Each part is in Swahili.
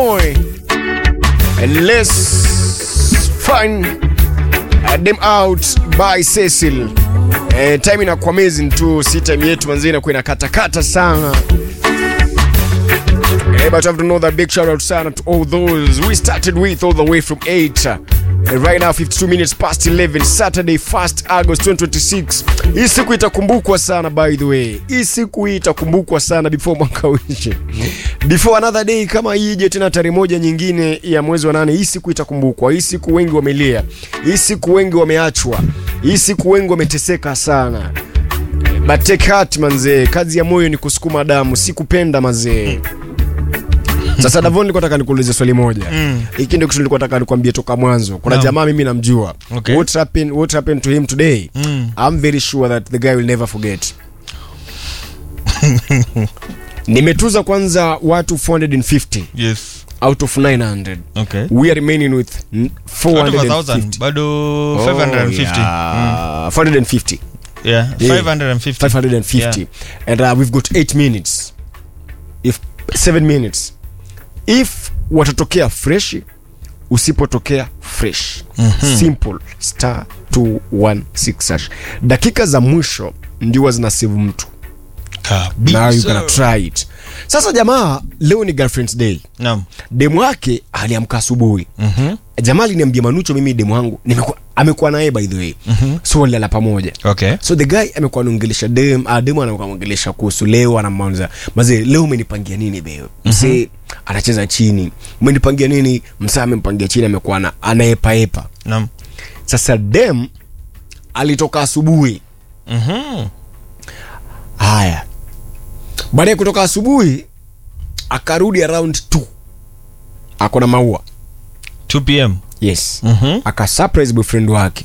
boy. And let's find them out by Cecil. Eh, time inakuwa amazing tu, si time yetu manzi inakuwa inakatakata sana. Eh, but you have to know that big shout out sana to all those we started with all the way from 8 And right now 52 minutes past 11 Saturday 1st August 2026 hii siku itakumbukwa sana by the way hii siku hii itakumbukwa sana before mwaka uishe before another day kama ije tena tarehe moja nyingine ya mwezi wa nane hii siku itakumbukwa hii siku wengi wamelia hii siku wengi wameachwa hii siku wengi wameteseka sana but take heart manzee kazi ya moyo ni kusukuma damu si kupenda mazee sasa Davon nilikuwa nataka nikuulize swali moja. Mm. Hiki ndio kitu nilikuwa nataka nikwambie toka mwanzo. Kuna Naam. jamaa mimi namjua. Okay. What happened what happened to him today? Mm. I'm very sure that the guy will never forget. Nimetuza kwanza watu 450 Yes. out of 900. Okay. We are remaining with n- Out of a thousand, 450. bado Oh, 550. yeah. 450. Yeah, Yeah. 550. 550 and uh, we've got 8 minutes if 7 minutes if watatokea fresh usipotokea fresh Mhm. simple star 216 hash dakika za mwisho ndio zina save mtu Kabisa. now you gonna try it sasa jamaa leo ni girlfriend's day Naam. demu wake aliamka asubuhi Mhm. jamaa aliniambia manucho mimi demu wangu nimekuwa amekuwa naye by the way Mhm. so walilala pamoja Okay. so the guy amekuwa anaongelesha dem uh, dem anakuwa anaongelesha kuhusu leo anamwanza mazee leo umenipangia nini beo msee anacheza chini umenipangia nini msaa amempangia chini amekuwa ana- anaepaepa Naam. sasa dem alitoka asubuhi Mhm. haya baada ya kutoka asubuhi akarudi around 2 ako na maua 2 p.m. yes Mhm. akasurprise boyfriend wake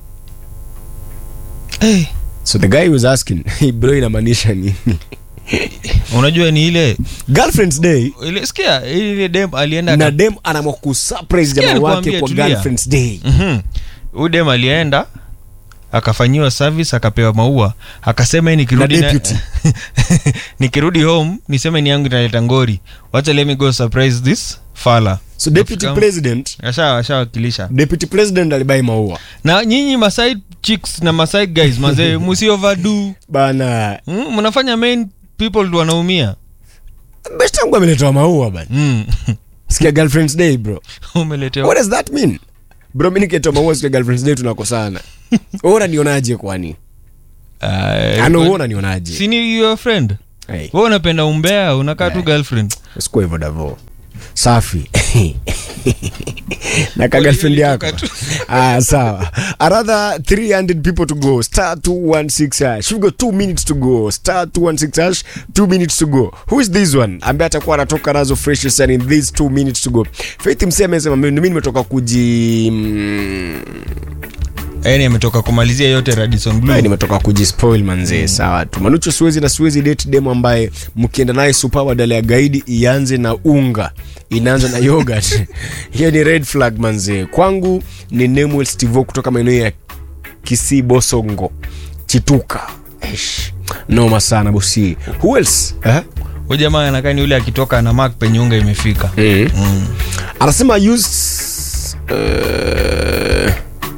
Hey. so the guy was asking "Hey, bro inamaanisha nini Unajua ni ile girlfriend's day ile sikia ile dem alienda na aka- dem anaamua kusurprise Sikia jamaa wake nikwambie, kwa tulia. girlfriend's day Mhm. Huyu dem alienda akafanyiwa service akapewa maua akasema "Hii nikirudi Na na- deputy. nikirudi home niseme ni yangu inaleta ngori wacha let me go surprise this fala so deputy Kama- president asha ashawakilisha deputy president alibai maua na nyinyi maside chicks na maside guys mazee musi overdo bana mm, mnafanya main people ndo wanaumia best yangu ameletewa maua bana mm. sikia girlfriend's day bro umeletewa what does that mean bro mi nikitoa maua sikia girlfriend's day tunakosana Wewe unanionaje kwani Ah, ano wewe unanionaje si ni your friend hey, wewe unapenda umbea unakaa tu Eh. girlfriend sikuwa hivyo davo safi na ka girlfriend yako Ilitoka ah, sawa another 300 people to go star 216 hash we've got 2 minutes to go star 216 hash 2 minutes to go who is this one ambaye atakuwa anatoka nazo fresh sana in these 2 minutes to go faith msee amesema mimi nimetoka kuji mm, yani ametoka kumalizia yote radison Ay, blue nimetoka kujispoil manzee sawa tu manucho siwezi na siwezi date demo ambaye mkienda naye super badala ya gaidi ianze na unga inaanza na yogurt hiyo ni red flag manzee kwangu ni Nemuel Stivo kutoka maeneo ya Kisii Bosongo Chituka Eish, noma sana bosi who else eh? huyu jamaa anakaa ni yule akitoka na mark penye unga imefika mm. mm. anasema use uh...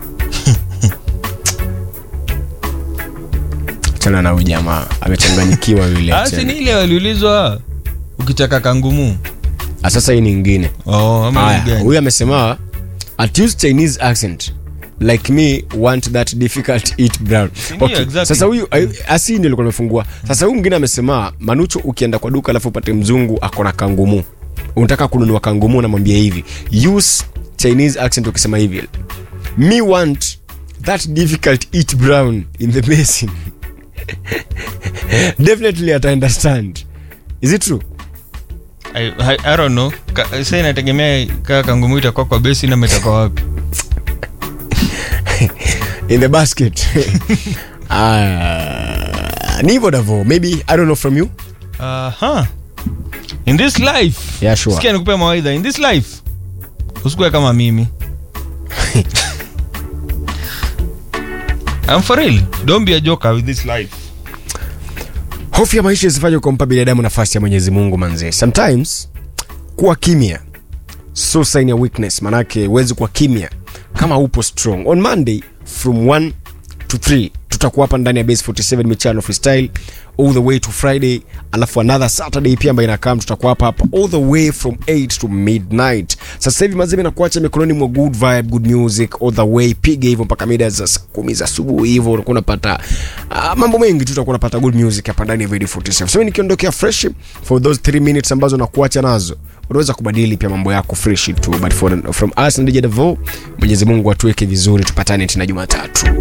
chana na huyu jamaa amechanganyikiwa yule Ah, si ni ile waliulizwa ukitaka kangumu Ah, sasa hii ni ingine oh, ama ni Aya, gani? huyu amesema at use chinese accent like me want that difficult eat brown Ndio, okay. exactly. sasa huyu ay- asi ndio alikuwa amefungua sasa huyu mwingine amesema manucho ukienda kwa duka alafu upate mzungu ako na kangumu unataka kununua kangumu namwambia hivi use chinese accent ukisema hivi me want that difficult eat brown in the basin definitely ata understand is it true I, I, I don't know Ka, sa inategemea kaa kangumu itakuwa kwa besi na itakuwa wapi in the basket uh, ni hivyo davo maybe i don't know from you Aha. in this life Yeah, sure. sikia nikupea mawaidha in this life usikuwe kama mimi I'm for real don't be a joker with this life hofu ya maisha isifanye kumpa binadamu nafasi ya mwenyezi mungu manzee sometimes kuwa kimya so sign ya weakness manake huwezi kuwa kimya kama upo strong on monday from 1 to 3 tutakuwa hapa ndani ya base 47 michano freestyle all the way to friday alafu another saturday pia ambayo inakam tutakuwa hapa hapa all the way from 8 to midnight sasa hivi mazemi nakuacha mikononi mwa good vibe good music all the way piga hivyo mpaka mida za saa kumi za asubuhi hivyo unakuwa unapata uh, mambo mengi tu utakuwa unapata good music hapa ndani ya radio 47 so nikiondokea fresh for those 3 minutes ambazo nakuacha nazo unaweza kubadili pia mambo yako fresh tu but for, from us na DJ Devo Mwenyezi Mungu atuweke vizuri tupatane tena Jumatatu